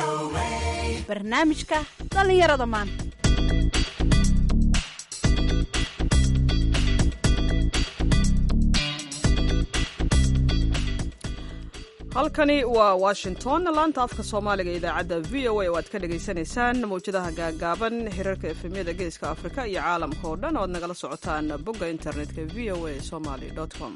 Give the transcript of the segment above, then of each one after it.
barnaamijka dhallinyarada maanta halkani waa washington laanta afka soomaaliga idaacadda v o a oo aad ka dhagaysanaysaan mawjadaha gaagaaban hirarka efemyada geeska afrika iyo caalamka oo dhan oo aad nagala socotaan bogga internetka v o a somaly com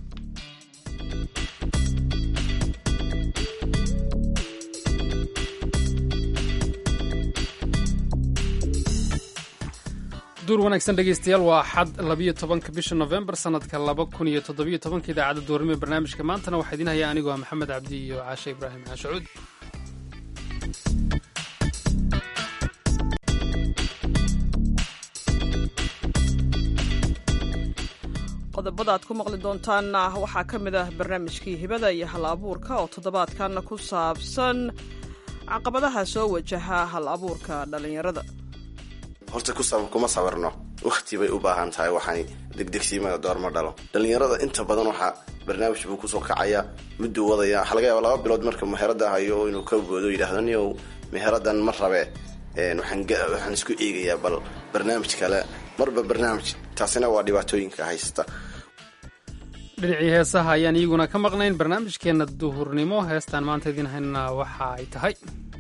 duur wanaagsan dhegaystayaal waa xad labiyo tobanka bisha nofembar sanadka laba kun iyo toddobiyo tobanka idaacadda doornimo barnaamijka maantana waxaa idiin haya anigoo ah maxamed cabdi iyo caashe ibraahim caashacuud qodobada aad ku maqli doontaanna waxaa ka mid ah barnaamijkii hibada iyo hal abuurka oo toddobaadkan ku saabsan caqabadaha soo wajaha hal abuurka dhallinyarada horta kuma sawirno wakhti bay u baahan tahay waxaan degdegsiimada doorma dhalo dhallinyarada inta badan waxaa barnaamij buu kusoo kacaya mudduu wadaya waxaa laga yaaba laba bilood marka meherada hayo inuu ka goodo yidhahdo niow meheradan ma rabe waxaan isku eegayaa bal barnaamij kale marba barnaamij taasina waa dhibaatooyinka haysta dhinacii heesaha ayaan iyaguna ka maqnayn barnaamijkeenna duhurnimo heestaan maanta idiin haynana waxa ay tahay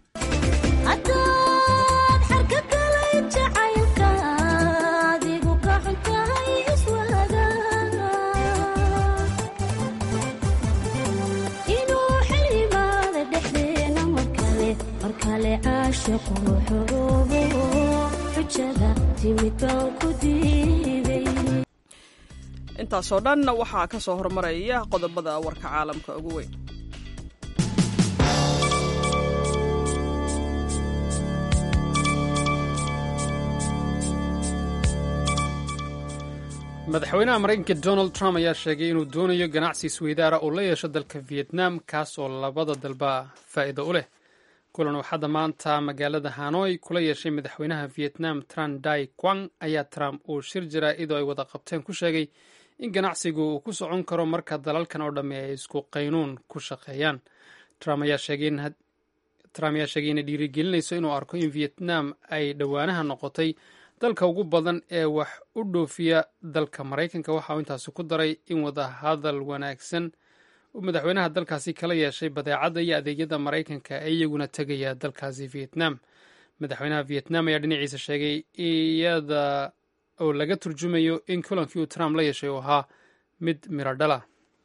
intaasoo dhan waxaa ka soo hormaraya qodobada warka caalamka ugu weyn madaxweynaha maraykanka donald trump ayaa sheegay inuu doonayo ganacsi isweydaara uu la yeesho dalka vietnam kaas oo labada dalba faa'iido u leh kulan uu hadda maanta magaalada hanoi kula yeeshay madaxweynaha vietnam tran dai quang ayaa trump uu shir jaraa'idoo ay wada qabteen ku sheegay in ganacsigu uu ku socon karo marka dalalkan oo dhamme ay isku qaynuun ku shaqeeyaan trump ayaa sheegay inay dhiirigelinayso inuu arko in vietnam ay dhowaanaha noqotay dalka ugu badan ee wax u dhoofiya dalka maraykanka waxa uu intaasi ku daray in wadahadal wanaagsan uu madaxweynaha dalkaasi kala yeeshay badeecadda iyo adeegyada maraykanka ee iyaguna tegaya dalkaasi vietnam madaxweynaha vietnam ayaa dhinaciisa sheegay iyada oo laga turjumayo in kulankii uu trump la yeeshay uu ahaa mid miro dhala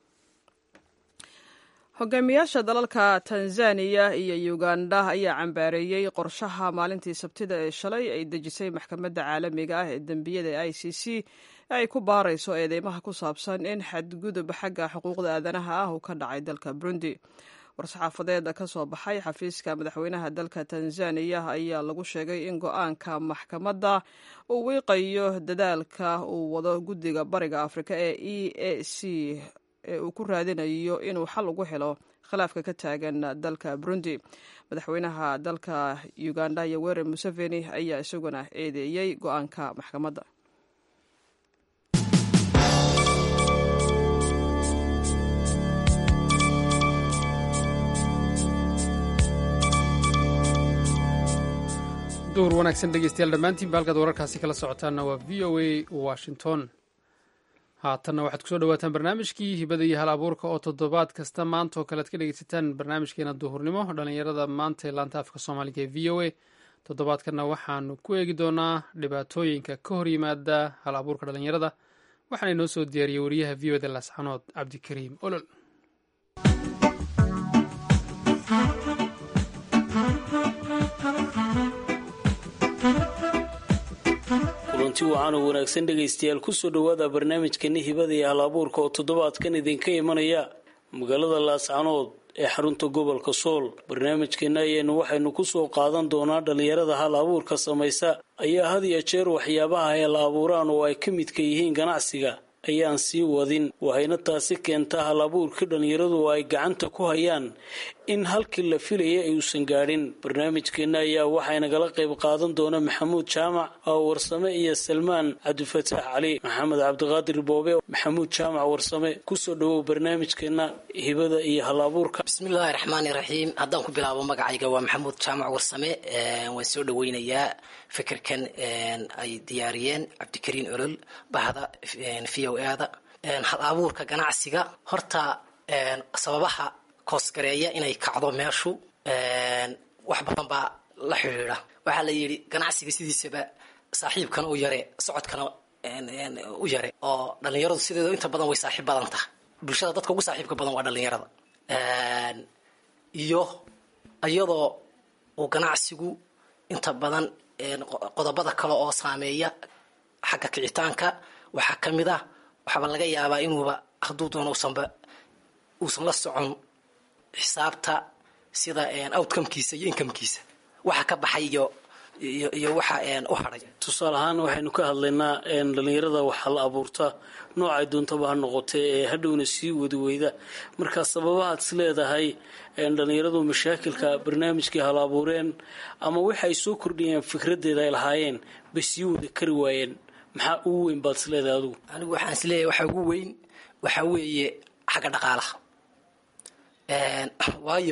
hogaamiyaasha dalalka tanzaniya iyo uganda ayaa cambaareeyey qorshaha maalintii sabtida ee shalay ay dejisay maxkamadda caalamiga ah ee dembiyada i c c ee ay ku baarayso eedeymaha ku saabsan in xadgudub xagga xuquuqda aadanaha ah uu ka dhacay dalka burundi war-saxaafadeed ka soo baxay xafiiska madaxweynaha dalka tanzaniya ayaa lagu sheegay in go-aanka maxkamadda uu wiiqayo dadaalka uu wado guddiga bariga afrika ee e a c ee uu ku raadinayo inuu xal ugu helo khilaafka ka taagan dalka burundi madaxweynaha dalka uganda yoweri museveni ayaa isaguna eedeeyey go-aanka maxkamadda duur wanaagsan dhegeystayaal dhammaantiin ba halkaad wararkaasi kala socotaanna waa v o a washington haatanna waxaad kusoo dhawaataan barnaamijkii hibada iyo hal abuurka oo toddobaad kasta maanta oo kale ad ka dhegeysataan barnaamijkeena duhurnimo dhallinyarada maanta ee laanta afka soomaaliga ee v o a toddobaadkanna waxaanu ku eegi doonaa dhibaatooyinka ka hor yimaada hal abuurka dhallinyarada waxaana inoo soo diyaariyey wariyaha v o da laasxanood cabdikariim olol kulanti wacan oo wanaagsan dhegaystayaal kusoo dhowaada barnaamijkani hibada iyo hal abuurka oo toddobaadkan idinka imanaya magaalada laascanood ee xarunta gobolka sool barnaamijkeena ayaenu waxaynu kusoo qaadan doonaa dhallinyarada hal abuurka samaysa ayaa had iyo jeer waxyaabaha ay la abuuraan oo ay ka midka yihiin ganacsiga ayaan sii wadin waxayna taasi keentaa hal abuurkii dhallinyaradu ay gacanta ku hayaan in halkii la filayay ayuusan gaadhin barnaamijkeenna ayaa waxaa nagala qayb qaadan doona maxamuud jaamac oo warsame iyo salmaan cabdifataax cali maxamed cabdiqaadir boobe maxamuud jaamac warsame kusoo dhawow barnaamijkeenna hibada iyo hal abuurka bismillahi raxmaani raxiim haddaan ku bilaabo magacayga waa maxamuud jaamac warsame waan soo dhaweynayaa fikirkan ay diyaariyeen cabdikariin olol bahda v o ada hal abuurka ganacsiga horta sababaha koosgareeya inay kacdo meeshu wax badan baa la xidhiidha waxaa la yidhi ganacsiga sidiisaba saaxiibkana u yare socodkana u yare oo dhalinyaradu sideedo inta badan way saaxiib badan tahay bulshada dadka ugu saaxiibka badan waa dhalinyarada iyo iyadoo uu ganacsigu inta badan qodobada kale oo saameeya xagga kicitaanka waxaa ka mid ah waxaaba laga yaabaa inuuba hadduu doono usanba uusan la socon xisaabta sida outcomekiisa iyo incomekiisa waxa ka baxay iyo iyo waxa u hadhay tusaale ahaan waxaynu ka hadlaynaa dhalinyarada waxaa la abuurta noocay doontaba ha noqotay ee hadhowna sii wadi weyda markaa sababahaad is leedahay dhalinyaradu mashaakilka barnaamijkii hala abuureen ama waxa ay soo kordhiyeen fikradeeda ay lahaayeen bay sii wada kari waayeen maxaa ugu weyn baad is leedahay adigu anigu waxaan is leeyahay waxaa ugu weyn waxaa weeye xagga dhaqaalaha waayo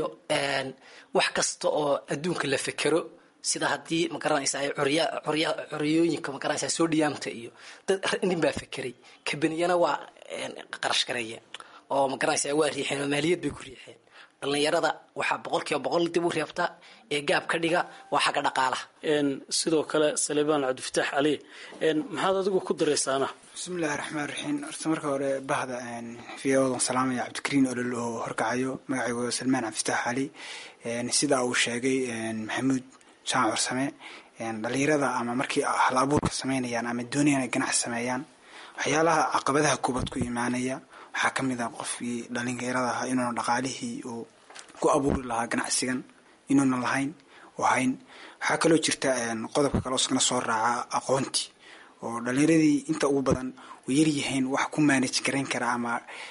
wax kasta oo adduunka la fekero sida haddii magaranaysa curya curya curyooyinka magaranaysa soo dhiyaamta iyo dad nin baa fekeray kabaniyana waa qarash gareeyeen oo magaranaysa waa riixeen oo maaliyad bay ku riixeen dhalinyarada waxaa boqol kiiba boqol dib u reebta ee gaab ka dhiga waa xagga dhaqaalaha sidoo kale salebaan cabdifataax cali maxaad adigu ku daraysaana bismillahi raxmaan raxiim horta marka hore bahda v odan salaamaya cabdikariin olol oo horkacayo magacaygu salmaan cabdifataax cali sidaa uu sheegay maxamuud jaamac warsame dhalinyarada ama markii hal abuurka sameynayaan ama doonayaan ay ganacsi sameeyaan waxyaalaha caqabadaha kuubad ku imaanaya waxaa ka mid ah qofkii dhalinyarada ahaa inuuna dhaqaalihii uu ku abuuri lahaa ganacsigan inuuna lahayn oo hayn waxaa kaloo jirta qodobka kale iskana soo raaca aqoontii oo dhalinyaradii inta ugu badan way yaryihiin wax ku manage garayn kara ama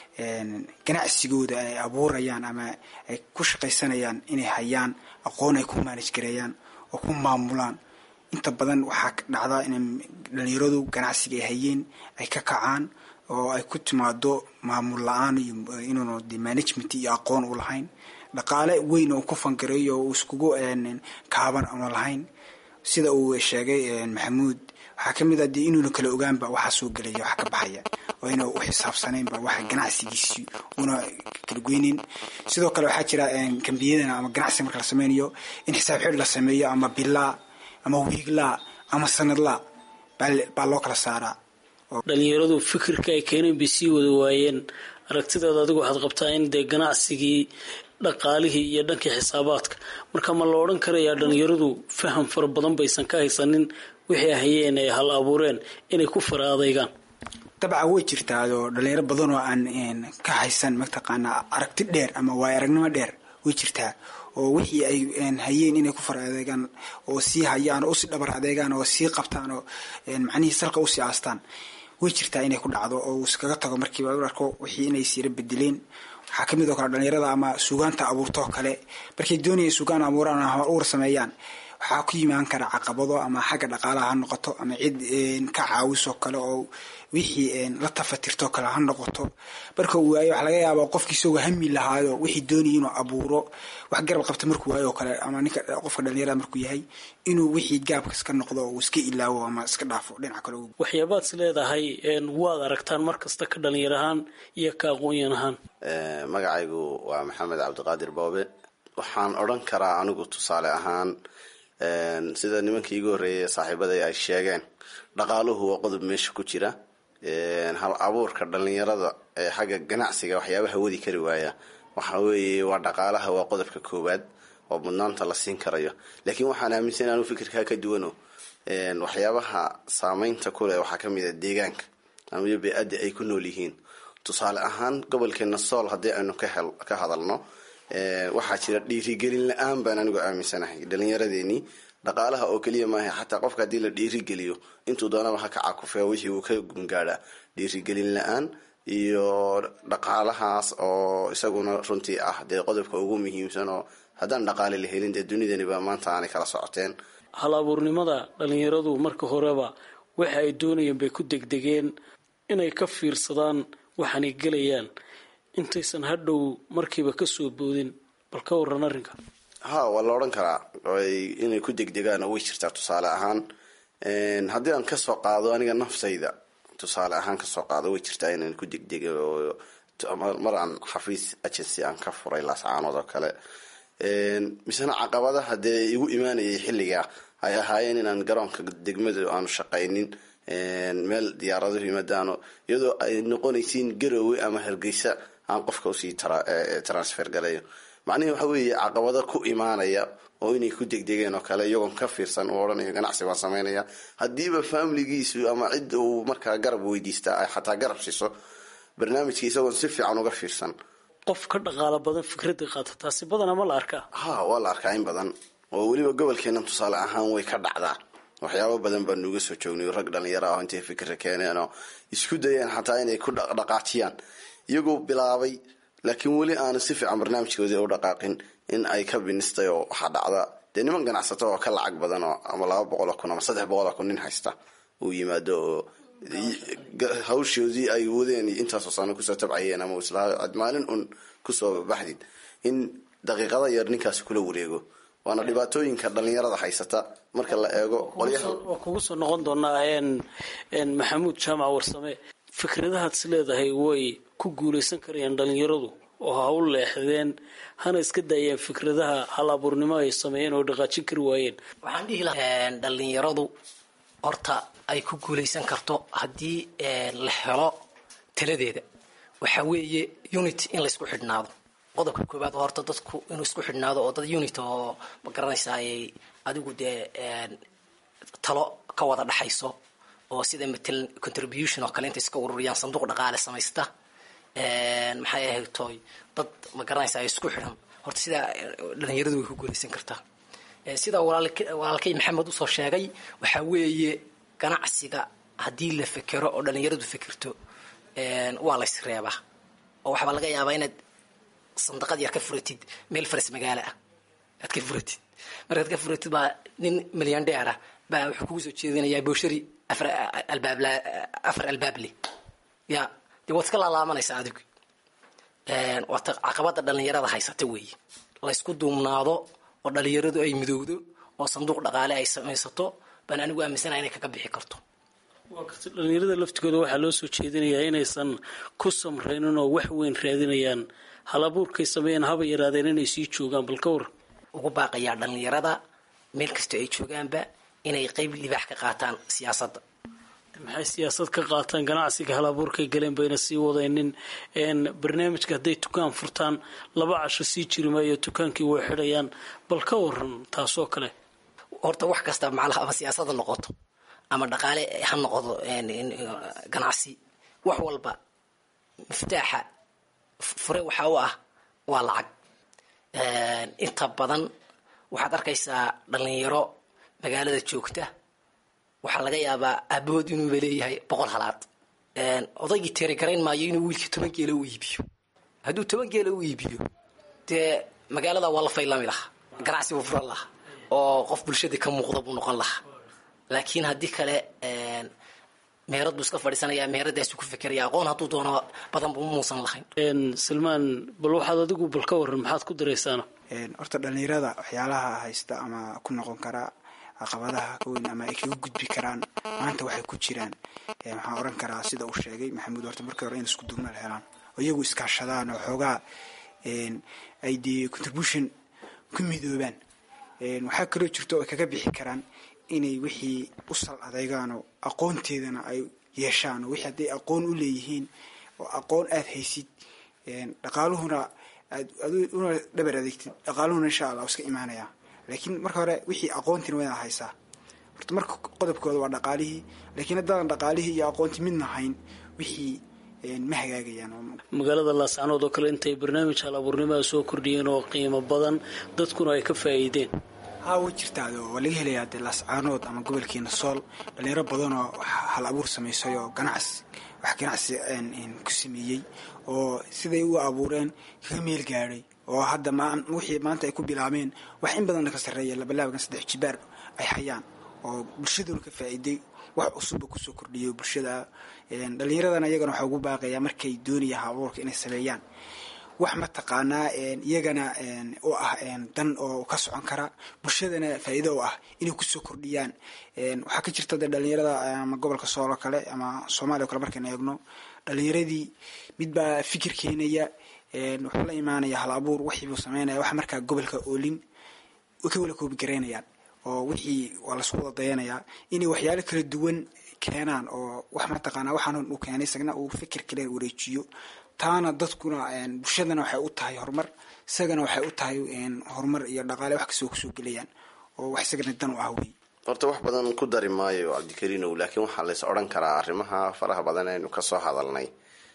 ganacsigooda ay abuurayaan ama ay ku shaqaysanayaan inay hayaan aqoon ay ku manage gareeyaan oo ku maamulaan inta badan waxaa dhacdaa in dhalinyaradu ganacsiga ay hayeen ay ka kacaan oo ay ku timaado maamul la-aan iyo inuuna de management iyo aqoon u lahayn dhaqaale weyn oo ku fangareeyo oo iskugu kaaban una lahayn sida uu sheegay maxamuud waxaa ka mid ah dee inuuna kala ogaanba waxaa soo gelaya wax ka baxaya oo ina u xisaabsanaynba waxa ganacsigiisi una kala goynin sidoo kale waxaa jira kambiyadana ama ganacsiga marka la sameynayo in xisaab xidh la sameeyo ama bilaa ama wiiglaa ama sanadlaa baa loo kala saaraa dhalinyaradu fikirka ay keeneen bay sii wada waayeen aragtidaada adigu waxaad qabtaa in dee ganacsigii dhaqaalihii iyo dhankii xisaabaadka marka ma la odhan karayaa dhalinyaradu faham fara badan baysan ka haysanin wixii hayeen ay hal abuureen inay ku fara adeygaan dabcan way jirtaadoo dhalinyaro badan oo aan ka haysan mataqaanaa aragti dheer ama waay aragnimo dheer way jirtaa oo wixii ay hayeen inay ku fara adeegaan oo sii hayaan oo usii dhabar adeegaan oo sii qabtaan oo macnihii salka usii aastaan way jirtaa inay ku dhacdo oo uu iskaga tago markiiba u arko wixii inay siira bedeleen waxaa kamid oo kale dhalinyarada ama suugaanta abuurtoo kale markay doonayeen suugaan abuuraan hal uur sameeyaan waxaa ku yimaan kara caqabado ama xagga dhaqaalaha ha noqoto ama cid ka caawisoo kale oo wixii la tafatirtoo kale ha noqoto marka uu waayo waxaa laga yaabaa qofkii isagoo hami lahaayo wixii doonaya inuu abuuro wax garab qabta markuu waayo oo kale ama ninka qofka dhalinyarada markuu yahay inuu wixii gaabka iska noqdo oo iska ilaawo ama iska dhaafo dhinaca kale waxyaabaad is leedahay waad aragtaan mar kasta ka dhalinyar ahaan iyo ka aqoonyan ahaan magacaygu waa maxamed cabdiqaadir boobe waxaan odran karaa anigu tusaale ahaan sida nimankii igu horreeyay saaxiibaday ay sheegeen dhaqaaluhu waa qodob meesha ku jira hal abuurka dhalinyarada ee xagga ganacsiga waxyaabaha wadi kari waaya waxa weeye waa dhaqaalaha waa qodobka koowaad oo mudnaanta la siin karayo laakiin waxaan aaminsan anu fikirkaa ka duwano waxyaabaha saameynta kuleh waxaa kamid a deegaanka ama bee-adda ay ku nool yihiin tusaale ahaan gobolkeena sool haddii aynu ka hadalno waxaa jira dhiirigelin la-aan baan anigu aaminsanahay dhalinyaradeenii dhaqaalaha oo keliya maaha xataa qofka haddii la dhiirigeliyo intuu doonaba ha ka cakufee wixii uu ka gungaadha dhiirigelin la-aan iyo dhaqaalahaas oo isaguna runtii ah dee qodobka ugu muhiimsan oo haddaan dhaqaale la helin dee dunidaniba maanta aanay kala socoteen hal abuurnimada dhalinyaradu marka horeba waxa ay doonayeen bay ku degdegeen inay ka fiirsadaan waxaanay gelayaan intaysan hadhow markiiba kasoo boodin bal ka waran arrinka ha waa la odhan karaa inay ku degdegaan way jirtaa tusaale ahaan haddii aan kasoo qaado aniga naftayda tusaale ahaan kasoo qaado way jirtaa inaan ku degdega mar aan xafiis agency aan ka furay laascaanood oo kale misena caqabadaha dee igu imaanayay xilligaa ay ahaayeen inaan garoonka degmada aanu shaqaynin meel diyaaraduhu yimaadaano iyadoo ay noqonaysiin garowe ama hargeysa aan qofka usii transfer galayo macnihi waxa weeye caqabado ku imaanaya oo inay ku degdegeen oo kale iyagoon ka fiirsan uu odhanayo ganacsi baan sameynaya haddiiba familigiisu ama cidda uu markaa garab weydiistaa ay xataa garab siiso barnaamijka isagoon si fiican uga fiirsan qof ka dhaqaalo badan fikradda qaata taasi badanaa ma la arkaa ha waa la arkaa in badan oo weliba gobolkeena tusaale ahaan way ka dhacdaa waxyaabo badan baa nuuga soo joognay rag dhalinyaro ah intay fikra keeneen oo isku dayeen xataa inay ku dhaqaajiyaan iyagoo bilaabay laakiin weli aanu si fiican barnaamijkoodii u dhaqaaqin in ay ka binistay oo waxaa dhacda dee niman ganacsato oo ka lacag badan oo ama laba boqol oo kun ama saddex boqol oo kun nin haysta uu yimaado oo hawshoodii ay wadeen intaasoo sano kusoo tabcayeen ama islaa maalin un kusoo baxdid in daqiiqada yar ninkaasi kula wareego waana dhibaatooyinka dhalinyarada haysata marka la eego qolyaha waa kugu soo noqon doonaa maxamuud jaamac warsame fikradahaad is leedahay way ku guuleysan karayaan dhalinyaradu oo ha u leexdeen hana iska daayeen fikradaha hal abuurnimo ay sameeyeen oo dhaqaajin kari waayeen waxaan dhihi lahaa dhalinyaradu horta ay ku guuleysan karto haddii la helo taladeeda waxaa weeye unity in laysku xidhnaado qodobka koowaad oo horta dadku inuu isku xidhnaado oo dad unity oo ma garanaysaay adigu dee talo ka wada dhaxayso oo sida matalan contribution oo kale intay iska ururiyaan sanduuq dhaqaale samaysta maxay ahayd toy dad ma garanaysa isku xidhan horta sidaa dhalinyaradu way ku guuleysan kartaa sida walaalkay maxamed usoo sheegay waxaa weeye ganacsiga haddii la fekero oo dhalinyaradu fekerto waa lays reebaa oo waxbaa laga yaabaa inaad sandaqad yar ka furatid meel faras magaalo ah aad ka furatid markaad ka furatid baa nin milyan dheer ah baa wuxuu kugu soo jeedinayaa booshari afar albaab afar albaab leh ya dee waad iska laalaamanaysaa adigu waata caqabada dhalinyarada haysata weeye laysku duumnaado oo dhalinyaradu ay midowdo oo sanduuq dhaqaale ay samaysato baan anigu aaminsanaha inay kaga bixi karto waa karta dhalinyarada laftigooda waxaa loo soo jeedinayaa inaysan ku samraynin oo wax weyn raadinayaan hal abuurkay sameeyeen haba yaraadeen inay sii joogaan bal ka war ugu baaqayaa dhalinyarada meel kastoo ay joogaanba inay qeyb libaax ka qaataan siyaasadda maxay siyaasad ka qaataan ganacsiga hal abuurkay galeen bayna sii wadaynin barnaamijka hadday tukaan furtaan laba casho sii jiri maayo tukaankii way xidhayaan bal ka waran taasoo kale horta wax kasta macnaha ama siyaasada noqoto ama dhaqaale ha noqdo ganacsi wax walba miftaaxa fure waxaa u ah waa lacag inta badan waxaad arkaysaa dhalinyaro magaalada joogta waxaa laga yaabaa aabahood inuuba leeyahay boqol halaad odaygii teerigarayn maayo inuu wiilkii toban geela u iibiyo hadduu toban geela u iibiyo dee magaalada waa la faylami lahaa ganacsi buu furan lahaa oo qof bulshadii ka muuqda buu noqon lahaa laakiin haddii kale meherad buu iska fadhiisanaya meheradaasuu ku fekeraya aqoon hadduu doono badan buu muusan lahayn salmaan bal waxaad adigu bal ka waran maxaad ku daraysaana horta dhalinyarada waxyaalaha haysta ama ku noqon karaa caqabadaha ka weyn ama ay kaga gudbi karaan maanta waxay ku jiraan waxaan oran karaa sida uu sheegay maxamuud horta markii hore in isku duubnal helaan oo iyagu iskaashadaan oo xoogaa ay dee contribution ku midoobaan waxaa kaloo jirto oo ay kaga bixi karaan inay wixii u sal adeygaan oo aqoonteedana ay yeeshaan oo wixii hadday aqoon u leeyihiin oo aqoon aada haysid dhaqaaluhuna aad una dhabar adeegtid dhaqaaluhuna insha allah iska imaanayaa laakiin marka hore wixii aqoontiina wayna haysaa horta marka qodobkooda waa dhaqaalihii laakiin haddaadan dhaqaalihii iyo aqoonti midna hayn wixii ma hagaagayaan magaalada laascanood oo kale intay barnaamij hal abuurnimada soo kordhiyeen oo qiimo badan dadkuna ay ka faa'iideen haa way jirtaado waa laga helayaa dee laascaanood ama gobolkeena sool dhalinyaro badanoo hal abuur samaysay oo ganacsi wax ganacsi ku sameeyey oo siday u abuureen kaga meel gaadhay oo hadda wixii maanta ay ku bilaabeen wax in badanna ka sarreeya labalaabagan saddex jibaar ay hayaan oo bulshaduna ka faa'iiday wax cusubba kusoo kordhiyay bulshada dhallinyaradana iyagana waxaa ugu baaqayaa markay doonaya haabuurka inay sameeyaan wax mataqaanaa iyagana u ah dan oo ka socon kara bulshadana faa'iido u ah inay kusoo kordhiyaan waxaa ka jirta de dhalinyarada ama gobolka sool oo kale ama soomaaliya o kale markaynu eegno dhalinyaradii mid baa fikir keenaya wuxuu la imaanaya hal abuur wixiibuu sameynaya wax markaa gobolka oolin ka wala koobi garaynayaan oo wixii waa lasku wada dayanayaa inay waxyaalo kala duwan keenaan oo wax mataqaanaa waxaan uu keenay isagna uu fikir kale wareejiyo taana dadkuna bulshadana waxay u tahay horumar isagana waxay u tahay horumar iyo dhaqaale wax kastoo kusoo gelayaan oo wax isagana dan u ah wey horta wax badan ku dari maayo cabdikariinow laakiin waxaa lays odhan karaa arrimaha faraha badan aynu kasoo hadalnay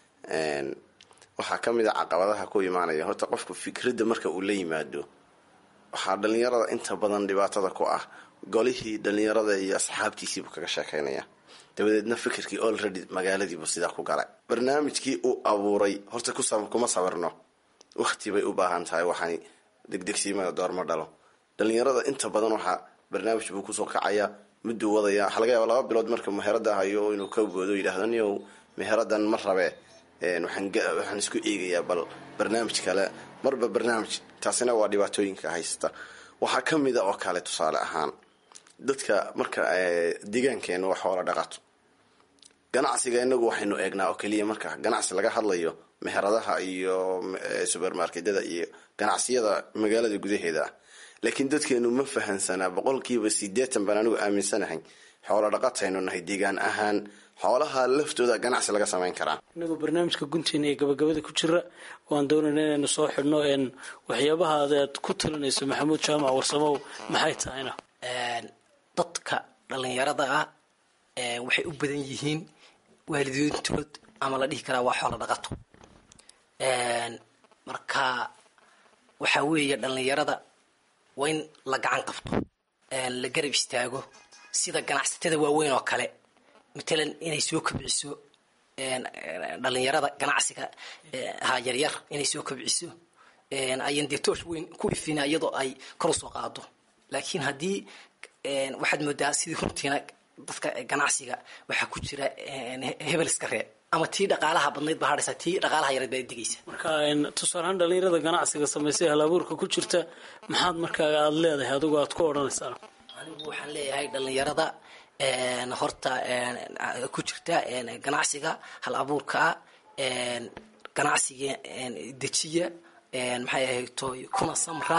waxaa ka mid a caqabadaha ku imaanaya horta qofku fikradda marka uu la yimaado waxaa dhalinyarada inta badan dhibaatada ku ah golihii dhalinyarada iyo asxaabtiisiibuu kaga sheekeynaya dabadeedna fikirkii olready magaaladiibuu sidaa ku galay barnaamijkii uu abuuray horta kuma sawirno wakti bay u baahan tahay waxaan degdegsiimada doorma dhalo dhalinyarada inta badan waxaa barnaamij buu kusoo kacaya mudduu wadaya waxaa laga yaaba laba bilood marka meherada hayo inuu ka goodo yidhaahdo niyow meheradan ma rabe waxaan isku eegayaa bal barnaamij kale marba barnaamij taasina waa dhibaatooyinka haysta waxaa ka mida oo kale tusaale ahaan dadka marka deegaankeena wax hoola dhaqato ganacsiga inagu waxaynu eegnaa oo keliya marka ganacsi laga hadlayo meheradaha iyo subermarketyada iyo ganacsiyada magaalada gudaheeda ah laakiin dadkeenu ma fahansanaa boqolkiiba sideetan baan anigu aaminsanahay xoola dhaqataynu nahay deegaan ahaan xoolaha laftooda ganacsi laga samayn karaa inagoo barnaamijka gunteena ee gabagabada ku jira waan doonayna inaynu soo xidhno waxyaabaha aad ku talinayso maxamuud jaamac warsamow maxay tahayna dadka dhalinyarada ah waxay u badan yihiin waalidiintood ama la dhihi karaa waa xoola dhaqato marka waxaa weeye dhalinyarada waa in la gacan qabto la garab istaago sida ganacsatada waaweyn oo kale matalan inay soo kobciso dhalinyarada ganacsiga ha yaryar inay soo kobciso ayan dee toosh weyn ku ifina iyadoo ay kor usoo qaado laakiin haddii waxaad moodaa sidii runtiina dadka ganacsiga waxaa ku jira hebel iska reeb ama tii dhaqaalaha badnayd baa hadhaysa tii dhaqaalaha yareed baa digaysa marka tusaalehaan dhalinyarada ganacsiga samaysay halabuurka ku jirta maxaad markaa aada leedahay adigu aad ku odhanaysaa anigu waxaan leeyahay dhalinyarada horta ku jirta ganacsiga hal abuurkaa ganacsiga dejiya maxay ahayto kuna samra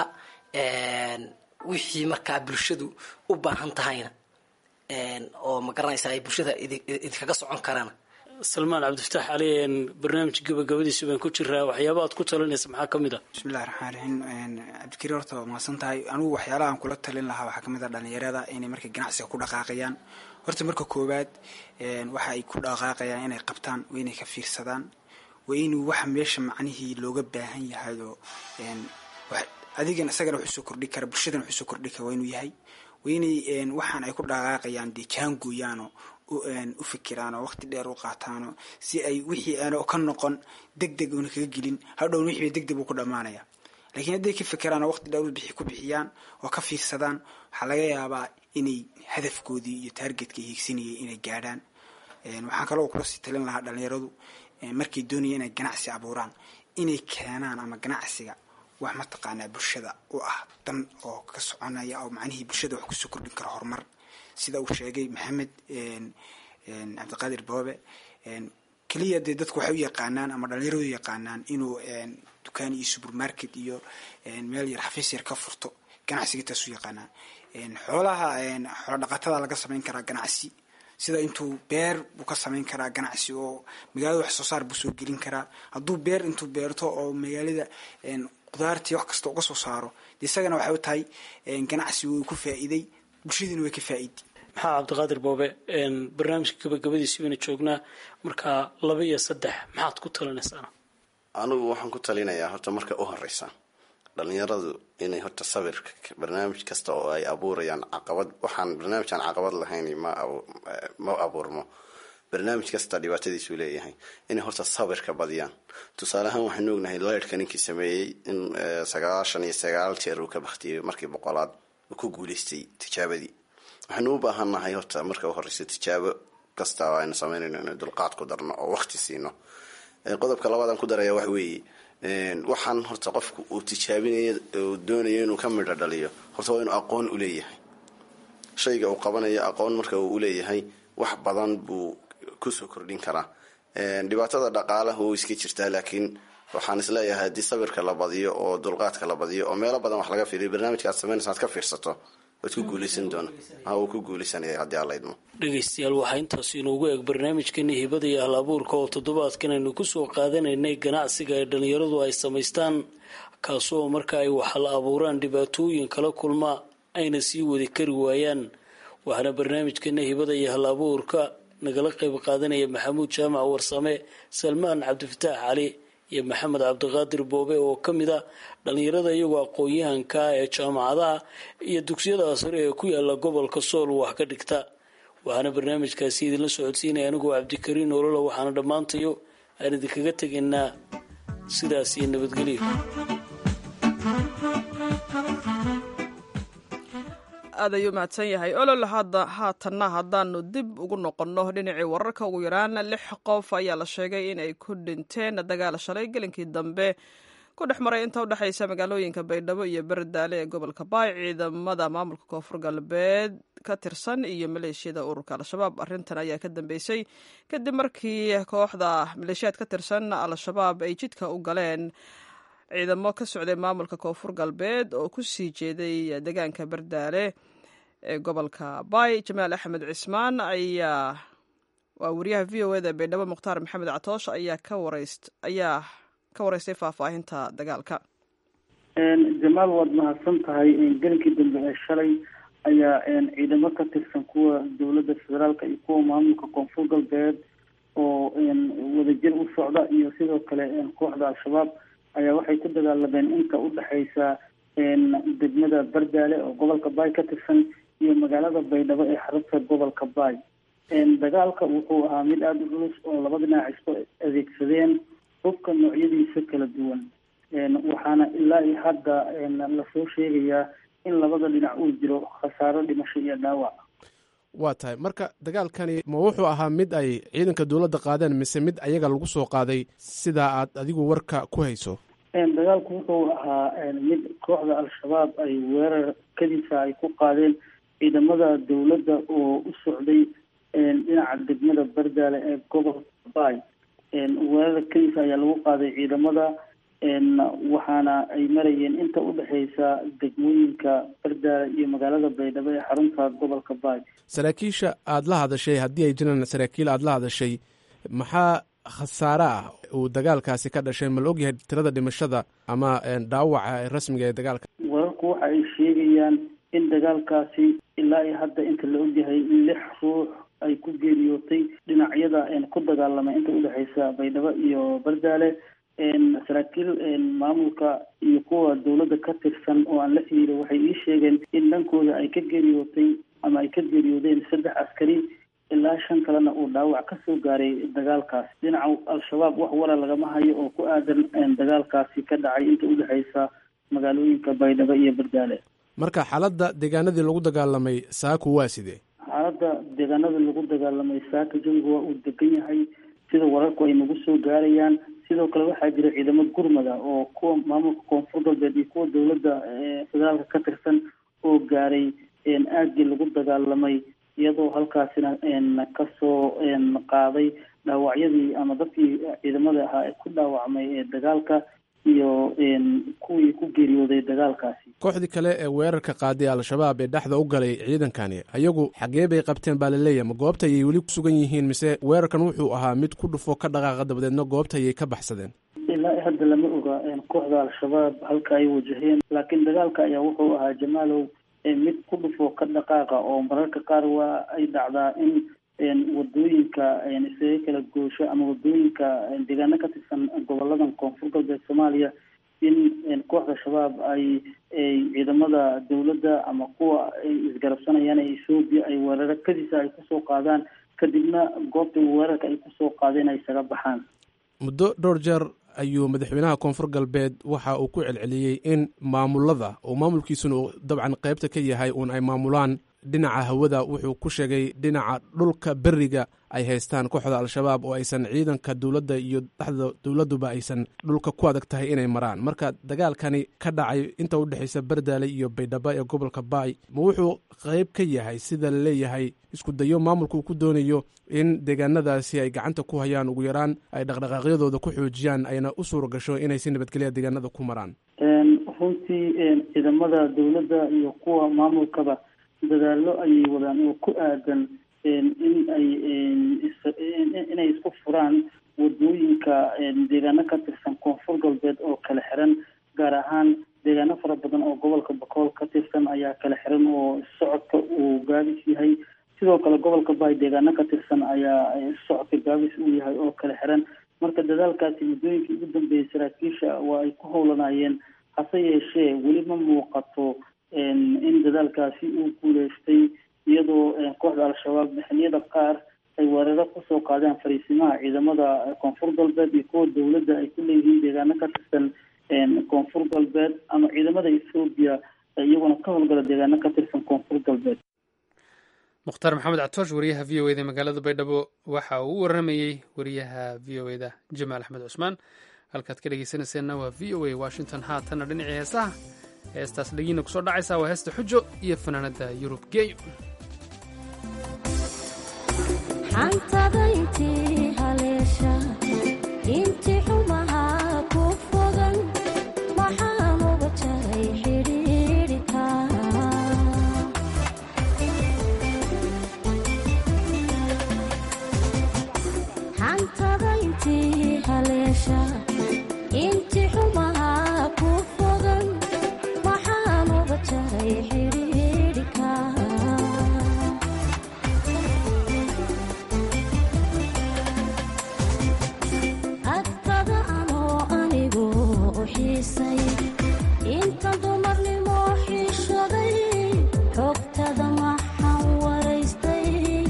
wixii markaa bulshadu u baahan tahayna oo ma garanaysa ay bulshada idinkaga socon karaan salmaan cabdifataax cali barnaamij gabagabadiisu baan ku jiraa waxyaaba aad ku talinaysa maxaa ka mid ah bismillahi raxmaan raxiim cabdikariin horta waa mahadsan tahay anigu waxyaalahaan kula talin lahaa waxaa kamid ah dhalinyarada inay markay ganacsiga ku dhaqaaqayaan horta marka koowaad waxa ay ku dhaqaaqayaan inay qabtaan waa inay ka fiirsadaan waa inuu waxa meesha macnihii looga baahan yahay oo adigan isagana wuxuu soo kordhi kara bulshadana wuxuu soo kordhi kara waa inuu yahay waa inay waxaan ay ku dhaqaaqayaan dee jaangooyaano u fikiraan oo waqti dheer u qaataano si ay wixii aan ka noqon deg deg una kaga gelin hadhown wixii deg deg uu ku dhammaanaya laakiin hadday ka fikiraan oo waqti dheer u ku bixiyaan oo ka fiirsadaan waxaa laga yaabaa inay hadafkoodii iyo taargetka hiigsanayay inay gaadhaan waxaan kaloo kula sii talin lahaa dhalinyaradu markay doonaya inay ganacsi abuuraan inay keenaan ama ganacsiga wax mataqaanaa bulshada u ah dan oo ka soconaya oo macnihii bulshada wax kusoo kordhin kara horumar sida uu sheegay maxamed cabdiqaadir boobe keliya dee dadku waxay u yaqaanaan ama dhalinyaradu yaqaanaan inuu dukaan iyo supermarket iyo meel yar xafiis yar ka furto ganacsiga taas u yaqaanaan xoolaha xoola dhaqatada laga samayn karaa ganacsi sida intuu beer buu ka samayn karaa ganacsi oo magaalada wax soo saar buu soo gelin karaa hadduu beer intuu beerto oo magaalada qudaartii wax kasta uga soo saaro de isagana waxay u tahay ganacsi wuu ku faa'iiday bulshadiina way ka faa'iidi maxaa cabdiqaadir boobe barnaamijka gabagabadiisi baynu joognaa markaa laba iyo saddex maxaad ku talinaysaana anigu waxaan ku talinayaa horta marka u horeysa dhalinyaradu inay horta sabirka barnaamij kasta oo ay abuurayaan caqabad waxaan barnaamij aan caqabad lahayn ma ma abuurmo barnaamij kasta dhibaatadiisuu leeyahay inay horta sabirka badiyaan tusaale ahaan waxaanu ognahay leyrhka ninkii sameeyey in sagaashan iyo sagaal jeer uu ka baktiyey markii boqolaad uu ku guuleystay tijaabadii waxaanu u baahannahay horta marka u horeysa tijaabo kasta aynu sameynayno inay dulqaad ku darno oo waqti siino qodobka labaadaan ku daraya waxa weeye waxaan horta qofku uu tijaabinayo uu doonayo inuu ka midho dhaliyo horta waa inuu aqoon u leeyahay shayga uu qabanayo aqoon marka uu uleeyahay wax badan buu kusoo kordhin karaa dhibaatada dhaqaalaha wuu iska jirtaa laakiin waxaan isleeyahay haddii sabirka la badiyo oo dulqaadka la badiyo oo meelo badan wax laga fiiriyo barnaamijka aad sameynaysa aad ka fiirsato waad ku guuleysan doona ha wuu ku guuleysanaya haddii alla idmo dhegaystayaal waxaa intaas inoogu eeg barnaamijkani hibada iyo hal abuurka oo toddobaadkan aynu kusoo qaadanaynay ganacsiga ay dhallinyaradu ay samaystaan kaasoo marka ay waxla abuuraan dhibaatooyin kala kulma ayna sii wadi kari waayaan waxaana barnaamijkana hibada iyo hal abuurka nagala qayb qaadanaya maxamuud jaamac warsame salmaan cabdifataax cali iyo maxamed cabdiqaadir boobe oo ka mid a dhallinyarada iyagoo aqoon-yahanka ee jaamacadaha iyo dugsiyada sare ee ku yaala gobolka sool wax ka dhigta waxaana barnaamijkaasi idinla socodsiinaya anigoo cabdikariin olola waxaana dhammaantayo aan idinkaga tegaynaa sidaas iyo nabadgelyo aad ayuu mahadsan yahay olol hadda haatanna haddaanu dib ugu noqonno dhinacii wararka ugu yaraan lix qof ayaa la sheegay in ay ku dhinteen dagaal shalay gelinkii dambe ku dhex maray inta udhexaysa magaalooyinka baydhabo iyo berdaale ee gobolka baay ciidamada maamulka koonfur galbeed ka tirsan iyo maleeshiyada ururka al-shabaab arrintan ayaa ka dambeysay kadib markii kooxda maleeshiyaad ka tirsan al-shabaab ay jidka u galeen ciidamo ka socday maamulka koonfur galbeed oo ku sii jeeday deegaanka berdaale ee gobolka baay jamaal axmed cismaan ayaa waa wariyaha v o eda baydhabo mukhtaar maxamed catoosh ayaa ka wareyst ayaa ka wareystay faahfaahinta dagaalka jamaal waad mahadsan tahay gelinkii dambe ee shalay ayaa ciidamo ka tirsan kuwa dowladda federaalka iyo kuwa maamulka koonfur galbeed oo wadajir u socda iyo sidoo kale kooxda al-shabaab ayaa waxay ku dagaalameen inta udhexaysa degmada bardaale oo gobolka baay ka tirsan iyo magaalada baydhabo ee xarunta gobolka baay dagaalka wuxuu ahaa mid aada u culus oo laba dhinac isku adeegsadeen hubka noocyadiisa kala duwan waxaana ilaa iyo hadda lasoo sheegayaa in labada dhinac uu jiro khasaaro dhimasho iyo dhaawac waa tahay marka dagaalkani ma wuxuu ahaa mid ay ciidanka dowladda qaadeen mise mid ayaga lagu soo qaaday sidaa aad adigu warka ku hayso dagaalku wuxuu ahaa mid kooxda al-shabaab ay weerar kadisa ay ku qaadeen ciidamada dowladda oo u socday dhinaca degmada bardaale ee gobolka baay weerar kadisa ayaa lagu qaaday ciidamada waxaana ay marayeen inta udhexeysa degmooyinka bardaale iyo magaalada baydhabo ee xarunta gobolka baay saraakiisha aada la hadashay haddii ay jiraan saraakiil aada la hadashay maxaa khasaare ah uu dagaalkaasi ka dhashay ma la ogyahay tirada dhimashada ama dhaawaca rasmiga ee dagaalka wararku waxa ay sheegayaan in dagaalkaasi ilaa iyo hadda inta la ogyahay lix ruux ay ku geeriyootay dhinacyada ku dagaalamay inta udhexeysa baydhabo iyo bardaale saraakiil maamulka iyo kuwa dowladda ka tirsan oo aan la xiriiray waxay ii sheegeen in dhankooda ay ka geeriyootay ama ay ka geeriyoodeen saddex askari ilaa shan kalena uu dhaawac ka soo gaaray dagaalkaas dhinaca al-shabaab wax wara lagama hayo oo ku aadan dagaalkaasi ka dhacay inta udhexeysa magaalooyinka baydhabo iyo bardaale marka xaaladda deegaanadii lagu dagaalamay saaku waa sidee xaaladda deegaanada lagu dagaalamay saaka jawigu waa uu degan yahay sida wararku ay nagu soo gaarayaan sidoo kale waxaa jira ciidamo gurmada oo kuwa maamulka koonfur galbeed iyo kuwa dowladda federaalka ka tirsan oo gaaray aagii lagu dagaalamay iyadoo halkaasina kasoo qaaday dhaawacyadii ama dadkii ciidamada ahaa ee ku dhaawacmay ee dagaalka iyo kuwii ku geeriyooday dagaalkaasi kooxdii kale ee weerarka qaaday al-shabaab ee dhexda u galay ciidankani ayagu xagee bay qabteen baa laleeyahy ma goobta ayay weli ku sugan yihiin mise weerarkan wuxuu ahaa mid ku dhufo ka dhaqaaqa dabadeedna goobta ayay ka baxsadeen ilaa hadda lama oga kooxda al-shabaab halka ay wajaheen laakiin dagaalka ayaa wuxuu ahaa jamaalow mid ku dhufo ka dhaqaaqa oo mararka qaar waa ay dhacdaa in wadooyinka isaga kala goosho ama wadooyinka deegaano ka tirsan goboladan koonfur galbeed soomaaliya in kooxda shabaab ay ciidamada dowladda ama kuwa ay isgarabsanayaan ee ethoobiya ay weeraro kadisa ay kusoo qaadaan kadibna goobta weerarka ay kusoo qaadeen ay isaga baxaan muddo dhowr jeer ayuu madaxweynaha koonfur galbeed waxa uu ku celceliyey in maamulada oo maamulkiisuna uu dabcan qaybta ka yahay uun ay maamulaan dhinaca hawada wuxuu ku sheegay dhinaca dhulka beriga ay haystaan kooxda al-shabaab oo aysan ciidanka dowladda iyo dhexda dowladduba aysan dhulka ku adag tahay inay maraan marka dagaalkani ka dhacay inta u dhexaysa bardaale iyo baydhabo ee gobolka baay ma wuxuu qayb ka yahay sida la leeyahay isku dayo maamulka uu ku doonayo in deegaanadaasi ay gacanta ku hayaan ugu yaraan ay dhaqdhaqaaqyadooda ku xoojiyaan ayna u suura gasho inay si nabadgelya deegaanada ku maraan runtii ciidamada dowladda iyo kuwa maamulkaba dadaalo ayay wadaan oo ku aadan in ay inay isku furaan wadooyinka deegaano ka tirsan koonfur galbeed oo kala xiran gaar ahaan deegaano fara badan oo gobolka bakool ka tirsan ayaa kala xiran oo socodka uu gaabis yahay sidoo kale gobolka baay deegaano ka tirsan ayaa socodka gaabis uu yahay oo kala xiran marka dadaalkaasi muddooyinkii ugu dambeeyay saraakiisha waa ay ku howlanayeen hase yeeshee weli ma muuqato in dadaalkaasi uu guuleystay iyadoo kooxda al-shabaab xiliyada qaar ay weeraro kusoo qaadeen fariisimaha ciidamada koonfur galbeed iyo kuwa dowladda ay ku leeyihiin deegaano ka tirsan koonfur galbeed ama ciidamada ethoobiya iyaguna ka howlgala deegaano ka tirsan koonfur galbeed mukhtaar maxamed catoosh wariyaha v o eda magaalada baydhabo waxa uu u waramayey wariyaha v o eda jamaal axmed cusmaan halkaad ka dhegeysanayseena waa v o a washington haatanna dhinacii heesaha heestaas dhagiina kusoo dhacaysa waa heesta xujo iyo fanaanada yurub geeyo xantadayntii haleesha inti xumahaa ku fogan maxaan uga jaray xidhiidhika xantadayntii haleesha inti xumahaa ku fogan maxaan uga jaray xidhiidhika agtada anoo anigu u xiisay inta dumarnimo xiishaday xogtada maxaan waraystay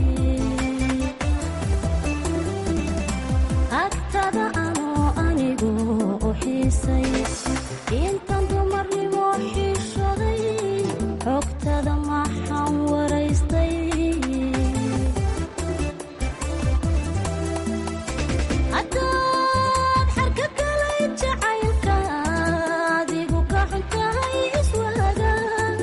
agtada anoo anigu u xiisay intan dumarnimo xiishaday xogtada maxaan waraystay haddaad xarka galay jacaylka adigu ka xuntahay iswaaga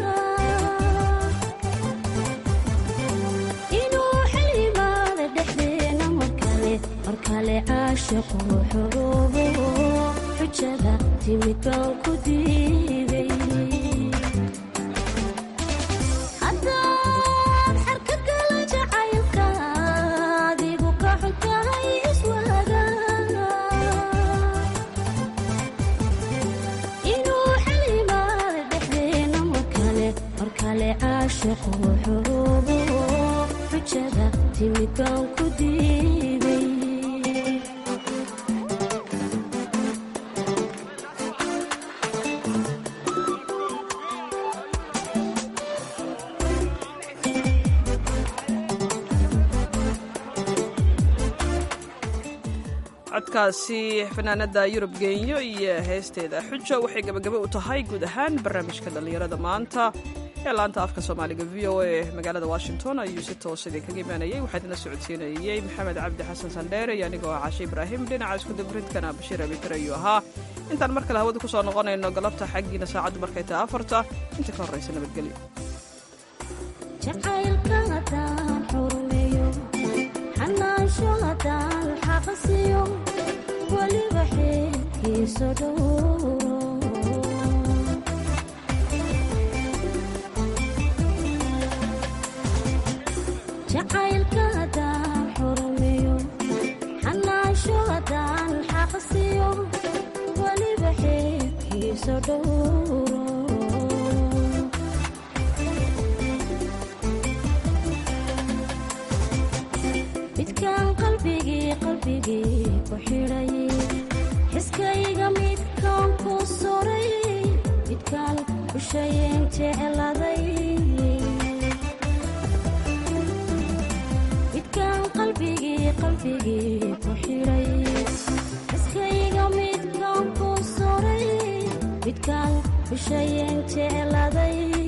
inuu xil yimaada dhexdeena mar kale mar kale caashiqu xoroobo xujada timid baan ku diiday haddaad xarka galay jacaylka adigu ka xuntahay iswaaga inuu xil yimaada dhexdeena mar kale mar kale caashiqu xoroobo xujada timid baan ku diiday codkaasi fanaanada yurub geenyo iyo heesteeda xujo waxay gabagaba u tahay guud ahaan barnaamijka dhallinyarada maanta ee laanta afka soomaaliga v o a magaalada washington ayuu si toos idinkaga imaanayay waxaa idinla socodsiinayey maxamed cabdi xasan sandheere iyo anigoo ah cashe ibraahim dhinaca iskudabridkana bashiir abikar ayuu ahaa intaan mar kale hawada kusoo noqonayno galabta xaggiina saacaddu markay tahay afarta inta ka horraysa nabadgelyo jacaylka haddaan xurmeeyo xanaansho haddaan xaqasiyo weliba xeerkiiso dhowro jacaylka haddaan xurmeeyo xanaansho haddaan xaqasiyo weliba xeerkiiso dhowro midkaan qalbigii qalbigii ku xidhay xiskayga midkaan ku suray midkaan ushayeen jecladay midkaan qalbigii ku xidhay iskayga midkaan ku suray midkaan bishayen jecladay